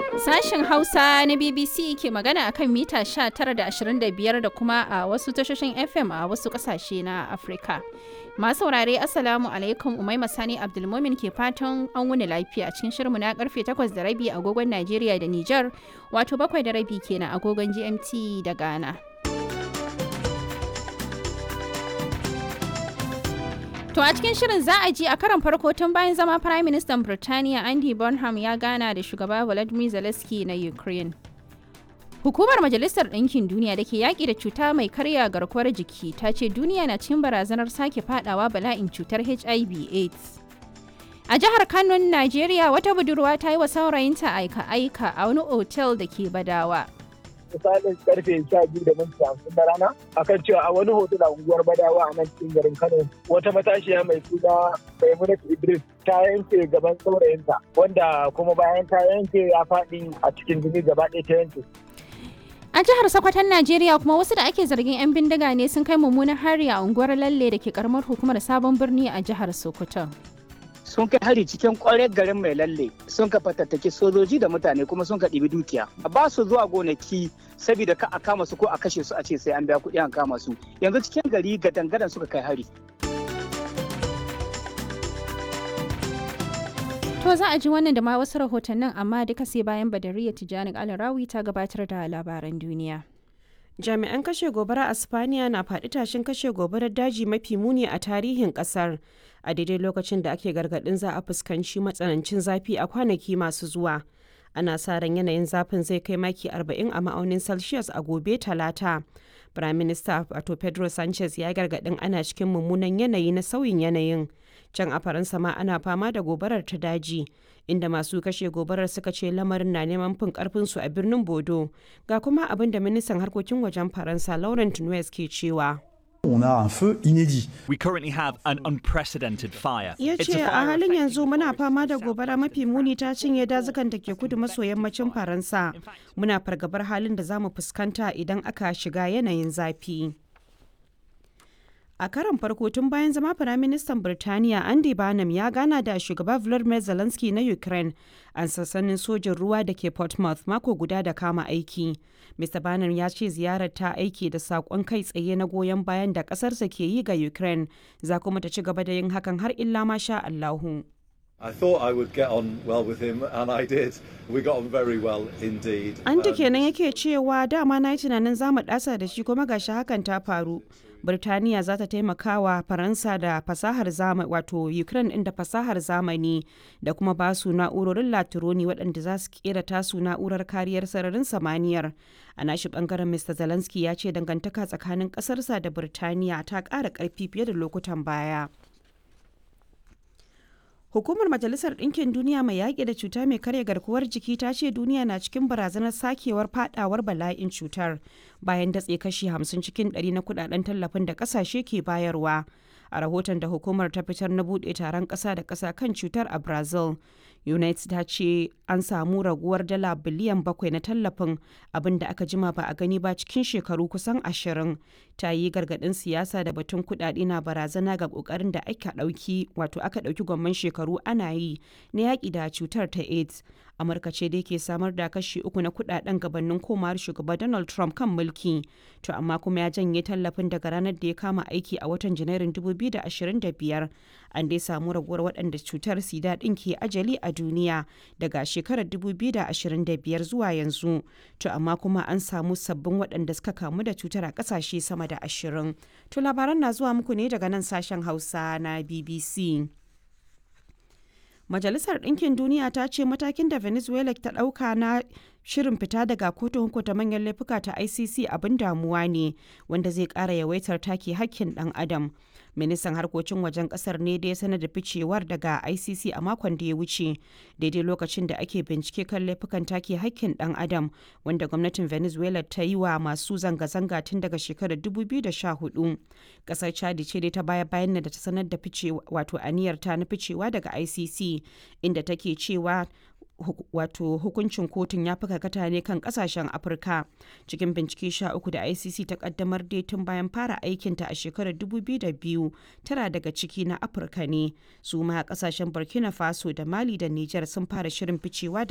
Sashen Hausa na BBC ke magana akan mita 19 da 25 da kuma a wasu tashoshin FM a wasu kasashe na Afirka. Masu saurare Assalamu alaikum Umaima Sani Abdulmumin ke fatan an wuni lafiya cikin shirinmu na karfe 8 da rabi agogon Najeriya da Nijar wato 7 da rabi kenan agogon GMT da Ghana. To a cikin shirin za a ji a karan farko tun bayan zama Prime Minister Birtaniya Andy Bonham ya gana da shugaba Volodymyr Zelensky na Ukraine. Hukumar Majalisar Ɗinkin Duniya da ke yaƙi da cuta mai karya garkuwar jiki ta ce duniya na cikin barazanar sake fadawa bala'in cutar HIV AIDS. A jihar Kano, Najeriya, wata budurwa ta yi wa saurayinta aika-aika a wani otel da ke Badawa. misalin karfe sha biyu da minti hamsin na rana akan cewa a wani hotel a unguwar badawa a nan cikin garin kano wata matashiya mai suna maimunat idris ta yanke gaban saurayinta wanda kuma bayan ta yanke ya faɗi a cikin jini gaba ɗaya ta yanke A jihar Sokoton Najeriya kuma wasu da ake zargin 'yan bindiga ne sun kai mummunan hari a unguwar Lalle da ke karamar hukumar Sabon Birni a jihar Sokoton. sun kai hari cikin kwarar garin mai lalle sun ka fatattaki sojoji da mutane kuma sun ka ɗibi dukiya ba su zuwa gonaki saboda ka a kama su ko a kashe su a ce sai an biya kuɗi an kama su yanzu cikin gari ga dangadan suka kai hari To za a ji wannan da ma wasu rahotannin amma duka sai bayan Badariya Tijjani Alarawi ta gabatar da labaran duniya. jami'an kashe gobara a spaniya na faɗi tashin kashe gobarar daji mafi muni a tarihin ƙasar a daidai lokacin da ake gargaɗin za a fuskanci matsanancin zafi a kwanaki masu zuwa ana sa ran yanayin zafin zai kai maki 40 a ma'aunin celsius a gobe talata prime minister wato pedro sanchez ya gargaɗin ana cikin mummunan yanayi na sauyin yanayin can a faransa ma ana fama da gobarar ta daji inda masu kashe gobarar suka ce lamarin na neman fin karfinsu a birnin bodo ga kuma abin da ministan harkokin wajen faransa laurent nuez ke cewa On a un feu inédit. We currently have an unprecedented fire. ya It's ce a a fire halin affecting yanzu muna forests fama da in gobara south mafi muni ta cinye dazukan da ke kudu maso yammacin faransa muna fargabar halin da za mu fuskanta idan aka shiga yanayin zafi a karon farko tun bayan zama firaministan birtaniya andy barnum ya gana da shugaba volodymyr zelensky na ukraine a sassanin sojin ruwa da ke portsmouth mako guda da kama aiki mr barnum ya ce ziyarar ta aiki da saƙon kai tsaye na goyon bayan da ƙasarsa ke yi ga ukraine za kuma ta ci gaba da yin hakan har illa ma sha allahu I thought I would get on well with him, and I did. We got on very well indeed. An ta Um, kenan yake cewa dama na yi tunanin za mu ɗasa da shi kuma gashi hakan ta faru. Birtaniya za ta taimaka wa Faransa da fasahar zamani wato Ukraine ɗin da fasahar zamani da kuma ba su na'urorin latironi waɗanda za su kera tasu na'urar kariyar sararin samaniyar. A nashi ɓangaren Mr. Zelensky ya ce dangantaka tsakanin ƙasarsa da Birtaniya ta ƙara ƙarfi fiye da lokutan baya. Hukumar Majalisar Ɗinkin Duniya mai yaƙi da cuta mai karya garkuwar jiki ta ce duniya na cikin barazanar sakewar fadawar bala'in cutar bayan datse kashi 50 cikin 100 na kudaden tallafin da ƙasashe ke bayarwa. A rahoton da hukumar ta fitar na buɗe taron ƙasa da ƙasa kan cutar a Brazil, United ta ce an samu raguwar dala biliyan bakwai na tallafin abin da aka jima ba a gani ba cikin shekaru kusan ashirin. Ta yi gargaɗin siyasa da batun kuɗaɗe na barazana ga ƙoƙarin da aka ɗauki wato aka ɗauki gwamman shekaru ana yi na yaƙi da cutar ta AIDS. Amurka ce dai ke samar da kashi uku na kuɗaɗen gabanin komawar shugaba Donald Trump kan mulki. To amma kuma ya janye tallafin daga ranar da ya kama aiki a watan Janairun 2025. An dai samu raguwar waɗanda cutar sida ɗin ke ajali a duniya daga shekarar 2025 zuwa yanzu. To amma kuma an samu sabbin waɗanda suka kamu da cutar a ƙasashe sama da ashirin. To labaran na zuwa muku ne daga nan sashen Hausa na BBC. Majalisar Ɗinkin Duniya ta ce matakin da Venezuela ta ɗauka na shirin fita daga kotun hukunta manyan laifuka ta ICC abin damuwa ne wanda zai ƙara yawaitar take hakkin ɗan adam. Ministan harkokin wajen ƙasar ne da ya sanar da ficewar daga ICC a makon da ya wuce daidai lokacin da ake bincike kan laifukan take hakkin ɗan adam wanda gwamnatin Venezuela ta yi wa masu zanga-zanga tun daga shekarar 2014. Ƙasar Chadi ce dai ta baya bayan da ta sanar da ficewa wato aniyar ta na ficewa daga ICC inda take cewa hu- wato hukuncin kotun ya fi karkata ne kan kasashen afirka cikin bincike sha uku da icc ta kaddamar dai tun bayan fara aikinta a shekarar 2002 tara daga ciki na afirka ne su ma kasashen burkina faso da mali da niger sun fara shirin ficewa da